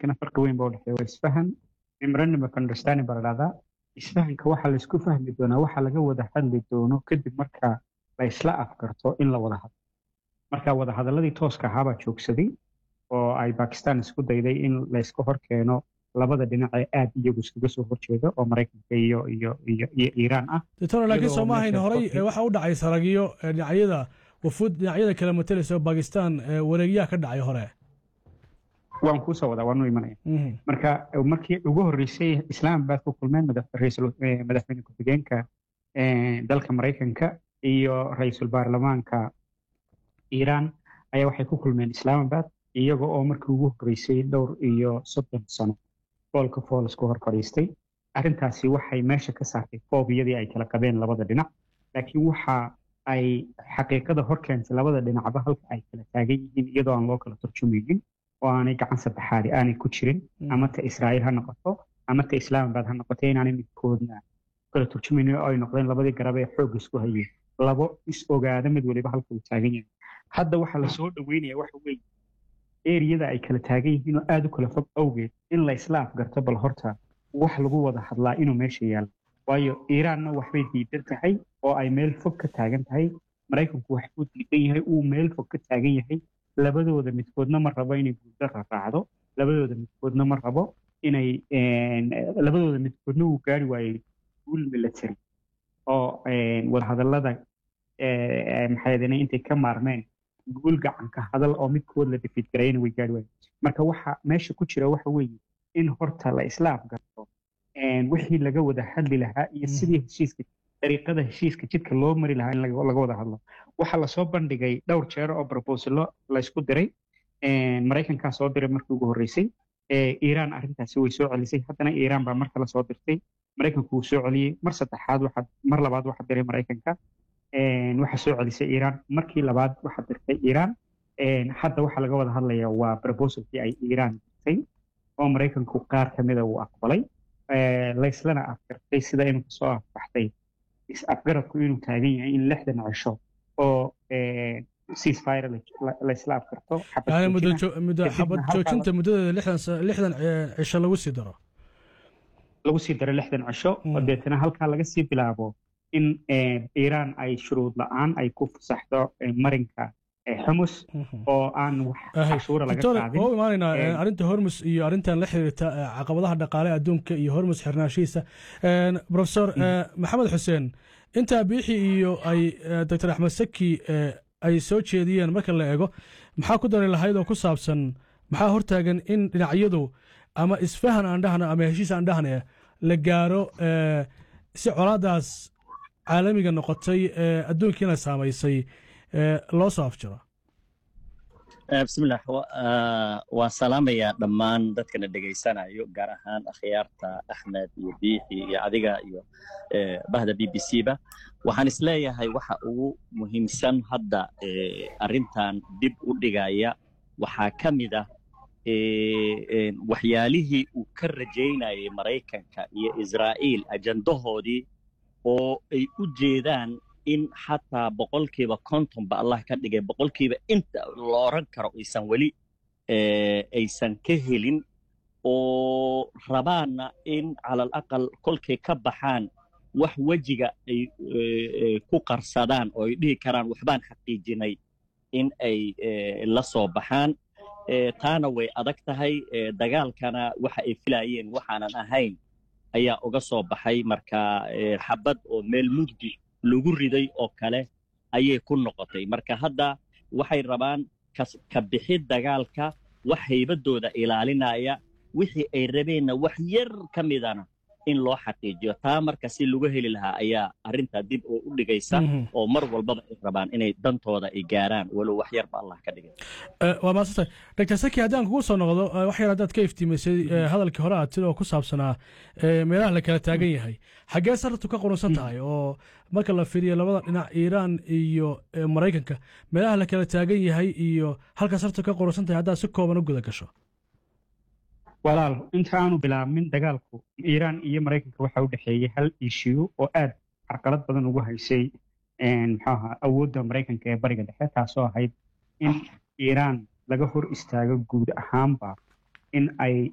heshiiskana farqi weyn baa udhexeeya waa isfahan memorandum of understanding baa la dhahdaa isfahanka waxaa laisku fahmi doonaa waxa laga wada hadli doono kadib marka la isla afgarto in la wada hadlo marka wadahadaladii tooska ahaabaa joogsaday oo ay bakistan isku dayday in layska hor keeno labada dhinac ee aad iyagu iskaga soo horjeeda oo maraykanka iyo iyo iyo iyo iiraan ah doctor laakiin iyadoo soo ma ahayn meesha horey qofkii- waxa u dhacay saragyo ee dhinacyada wafuud dhinacyada kala matalaysa oo bakistan ee wareegyaha ka dhacay hore waan kuusoo wadaa waanu imanaya Mhm. marka markii ugu horreysay islaamabad ku kulmeen madax- ra'iisul- eh, madaxweyne ku-xigeenka eh, dalka maraykanka iyo ra-iisul baarlamaanka iiraan ayaa waxay ku kulmeen islaamabad iyaga oo markii ugu horreysay dhowr iyo soddon sano foolka fool isku hor fadhiistay arrintaasi waxay meesha ka saartay foobiyadii ay kala qabeen labada dhinac laakiin waxa ay xaqiiqada hor keentay labada dhinacba halka ay kala taagan yihiin iyadoo aan loo kala turjumaynin oo aanay gacan saddexaadi aanay ku jirin ama ta israa'iil ha noqoto ama ta islaamabad ha noqoto inaanay midkoodna kala turjumaynin oo ay noqdeen labadii garab ee xoog isku hayeen labo is ogaada mid waliba halka uu taagan yahay hadda waxaa lasoo dhaweynaya waxa weeye eriyada ay kala taagan yihiin oo aada u kala fog awgeed in la isla afgarto bal horta wax lagu wada hadlaa inuu meesha yaalo waayo iiraanna waxbay diidan tahay oo ay meel fog ka taagan tahay maraykanku waxbuu diidan yahay uu meel fog ka taagan yahay labadooda midkoodna ma rabo inay guulda raacdo labadooda midkoodna ma rabo inay een, labadooda midkoodna uu gaari waayey guul military oo een, wadahadallada ee, maxay ahaydeen intay ka maarmeen guul gacanka hadal oo midkood la defeat garayna way gaari waayeen marka waxa meesha ku jira waxa weeye in horta la isla afgarto een, wixii laga wada hadli lahaa iyo Mhm. sidii heshiiska dariiqada heshiiska jidka loo mari lahaa in laga laga wada hadlo waxaa lasoo bandhigay dhowr jeer oo proposalo laysku diray een, maraykankaa soo diray markii ugu horreysay ee, iiraan arrintaasi way soo celisay haddana iiraan baa mar kale soo dirtay maraykanku wuu soo celiyey mar saddexaad waxaa mar labaad waxaa diray maraykanka een, waxaa soo celisay iiraan markii labaad waxaa dirtay iiraan een, hadda waxaa laga wada hadlayaa waa proposalkii ay iiraan dirtay oo maraykanku qaar ka mida uu aqbalay ee, layslana afgartay sida inuu kasoo afbaxtay is afgaradku inuu taagan yahay in lixdan cisho oo ceasefire la- laysla afgarto xabad yani muddo joojina, jo- muddo kadibna xabad halkaa joojinta muddadeeda lixdan sa- lixdan ee, cisho lagu sii daro lagu sii daro lixdan cisho oo Mm. deetana halkaa laga sii bilaabo in eh, iiraan ay shuruud la-aan ay ku fasaxdo eh, marinka eh, xumus Mhm. oo aan wax Ahay. cashuura laga doctor qaadin waa u imaanaynaa Een, een, arrinta hormus iyo arrintan la xiriirta ee, caqabadaha dhaqaale adduunka iyo hormus xirnaashihiisa Een, professor ee, maxamed xuseen intaa biixi iyo ay ee, doctor axmed saki ee, ay soo jeediyeen marka la eego maxaa ku dari lahayd oo ku saabsan maxaa hortaagan in dhinacyadu ama isfahan aan dhahna ama heshiis aan dhahna la gaaro ee, si colaadaas caalamiga noqotay ee adduunkiina saamaysay ee, loo soo afjiro Eh, bismillah wa- ah, waan salaamayaa dhammaan dadkana dhegaysanayo gaar ahaan akhyaarta axmed iyo biixi iyo adiga iyo eh, bahda b b c ba waxaan isleeyahay waxa ugu muhiimsan hadda eh, arrintan dib u dhigaya waxaa ka mid ah eh, eh, waxyaalihii uu ka rajaynayay maraykanka iyo israa'iil ajandahoodii oo ay u jeedaan in xataa boqolkiiba kontonba allah ka dhigay boqolkiiba inta la oran karo aysan weli eh, aysan ka helin oo rabaanna in calal aqal kolkay ka baxaan wax wejiga ay eh, eh, ku qarsadaan oo ay dhihi karaan waxbaan xaqiijinay in ay eh, la soo baxaan Eh, taana way adag tahay eh, dagaalkana waxa ay filayeen waxaanan ahayn ayaa uga soo baxay marka eh, xabad oo meel mugdi lagu riday oo kale ayay ku noqotay marka hadda waxay rabaan kas- ka bixid dagaalka wax haybadooda ilaalinaya wixii ay rabeenna wax yar ka midana in loo xaqiijiyo taa marka si lagu heli lahaa ayaa arrintaa dib oo u dhigaysa Mhm. oo mar walbaba ay rabaan inay dantooda ay gaaraan walow wax yarba allah ka dhigay Eh, waa maasantay dr saki haddaan kugu soo noqdo eh, wax yar haddaad ka iftiimaysay eh, hadalkii hore aad tiri oo ku saabsanaa eh, meelaha la kala taagan yahay xaggee sarartu ka qurunsan tahay oo marka la fiiriyo labada dhinac iiraan iyo eh, maraykanka meelaha la kala taagan yahay iyo halka sarartu ka qurunsan tahay haddaad si kooban u guda gasho walaal inta aanu bilaabmin dagaalku iiraan iyo maraykanka waxaa u dhexeeyey hal ishiyu oo aad carqalad badan ugu haysay een, muxuu ahaa awoodda maraykanka ee bariga dhexe taasoo ahayd in iiraan laga hor istaago guud ahaanba in ay